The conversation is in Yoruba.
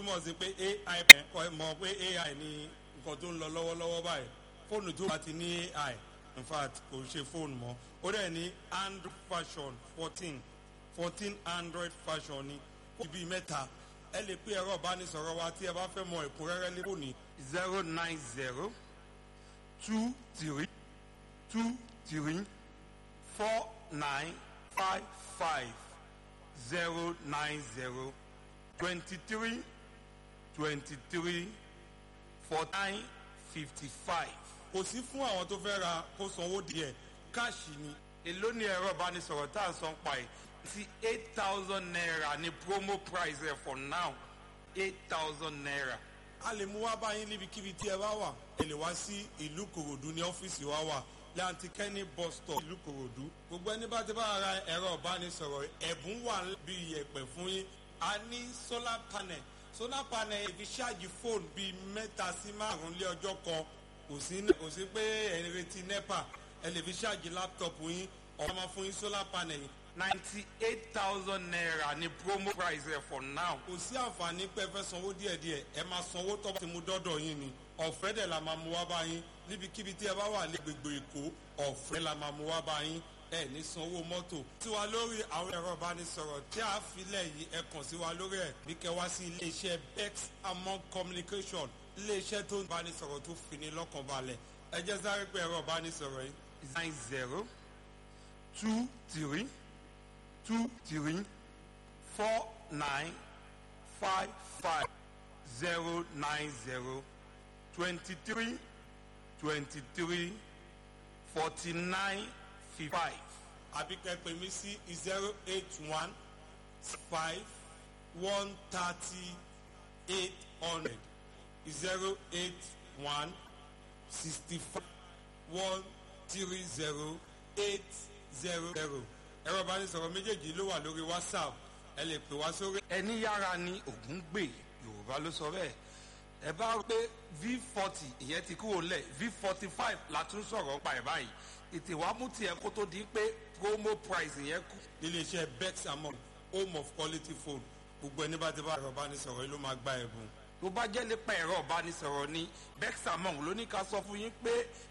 túmọ̀ sí pé ai kọ́ ẹ mọ̀ pé ai ni nǹkan tó ń lọ lọ́wọ́lọ́wọ́ báyìí fóònù tó bá ti ní ai in fact kò ṣe fóònù mọ́ ó dẹ̀ ní android version fourteen fourteen android version ni ó bíi mẹ́ta ẹ lè pé ẹ̀rọ ìbánisọ̀rọ̀ wa tí ẹ bá fẹ́ mọ ẹ̀kúnrẹ́rẹ́ lé fóònù zero nine zero two three two three four nine five five zero nine zero twenty three twenty three four nine fifty five. kò sí fún àwọn tó fẹ́ ra kó sanwó díẹ̀ káàṣì ni. èló ni ẹ̀rọ ìbánisọ̀rọ̀ tá à ń san pa ẹ̀ sí eight thousand naira ní promo price ẹ̀ for now eight thousand naira. a lè mú wá báyìí níbikíbi tí ẹ bá wà ẹ lè wá sí ìlú kòròdú ní ọ́fíìsì wa wà láti kẹ́ni bus stop ìlú kòròdú. gbogbo ẹni bá ti bá ara ẹ̀rọ ìbánisọ̀rọ̀ ẹ̀bùn wà bí iyẹ̀pẹ̀ fún yín a ní solar panel solar panel ìfi ṣáàjì fóònù bíi mẹ́ta sí márùn-ún lé ọjọ́ kan kò sí kò sí pé ẹ̀ ń retí nepa ẹ lè fi ṣáàjì láptọ̀pù yín ọ̀rọ̀ máa fún yín solar panel yìí ninety eight thousand naira ní promo price ẹ̀ for now. kò sí àǹfààní pé ẹ fẹ́ sanwó díẹ̀díẹ̀ ẹ máa sanwó tó bá ti mú dọ́dọ̀ yín ni ọ̀fẹ́ dẹ̀ la máa mú wá bá yín níbikíbi tí ẹ bá wà lẹ́gbẹ̀gbẹ̀ èkó ọ̀fẹ́ la máa mú wá bá yín ẹ ní sanwó mọ́tò. tí wàá lórí àwọn ẹ̀rọ ìbánisọ̀rọ̀ tí a filẹ̀ yìí ẹ kàn sí wa lórí ẹ̀ bí kẹ wá sí iléeṣẹ́ bex among communication iléeṣẹ́ tó ń bánisọ̀rọ̀ tó fini lọ́kàn balẹ̀ ẹ jẹ́ sáré pé ẹ̀rọ ìbánisọ̀rọ̀ yìí nine zero two three two three four nine five five zero nine zero twenty three twenty three forty nine fifty five àbí kẹ́pẹ́ mi sí zero eight one five one thirty eight hundred zero eight one sixty five one three zero eight zero zero ẹ̀rọ ìbánisọ̀rọ̀ méjèèjì ló wà lórí whatsapp ẹ lè pè wá sórí. ẹni yára ni ògún gbè yorùbá ló sọ bẹ́ẹ̀ ẹ bá rí pé v forty ìyẹn ti kúrò lẹ̀ v forty five la tún sọ̀rọ̀ pa ẹ̀ báyìí ètè wàá mú tiẹ̀ kó tó di pé promo price yẹn kù. iléeṣẹ́ bex among home of quality phone gbogbo ẹni bá ti bá ẹ̀rọ ìbánisọ̀rọ̀ yìí ló máa gba ẹ̀bùn. tó bá jẹ́ nípa ẹ̀rọ ìbánisọ̀rọ̀ ni bex among ló ní ká sọ fún yín pé